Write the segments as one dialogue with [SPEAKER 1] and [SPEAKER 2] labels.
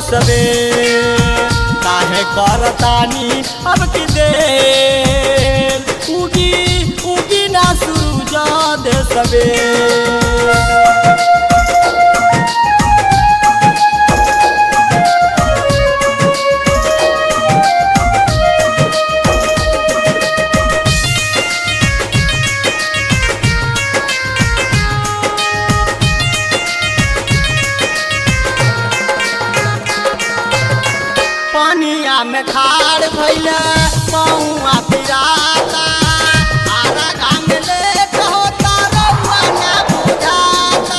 [SPEAKER 1] सबे काहे करतानी अब की देर उगी उगी ना सूरज दे सबे पानिया में खाड़ भैले पौआ पिराता आरा गांग लेट होता रउआ ना बुझाता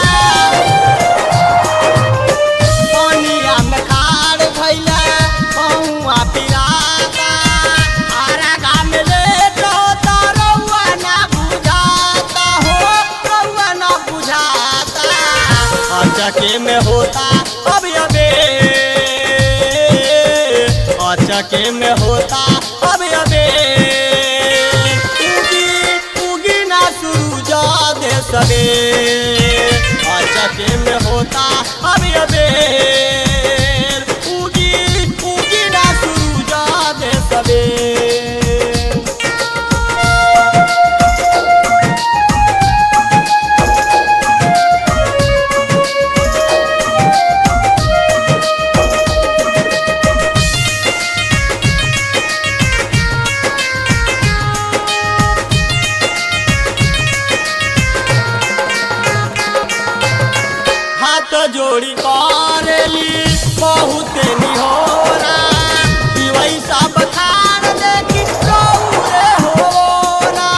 [SPEAKER 1] पानिया में खाड़ भैले पौआ पिराता आरा गांग लेट होता रउआ ना बुझाता हो रउआ ना बुझाता अचके में होता अब अबे अचके में होता अब अबे उगी उगी ना सूरज दे सबे अचके में होता अब अबे उगी उगी ना सूरज दे सबे हाथ जोड़ी करेली बहुत निहोरा कि वैसा बखान देखी रौरे होरा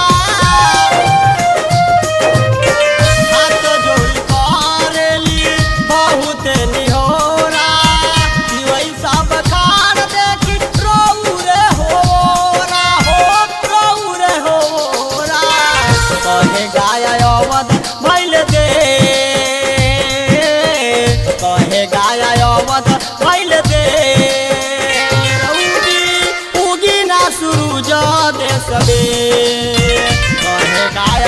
[SPEAKER 1] हाथ जोड़ी करेली बहुत निहोरा कि वैसा बखान देखी रौरे होरा हो रौरे होरा कहे गाय अवध भैल दे कहे गाय अवध भैल दे उगी उगी ना सूरज दे सबे कहे गाय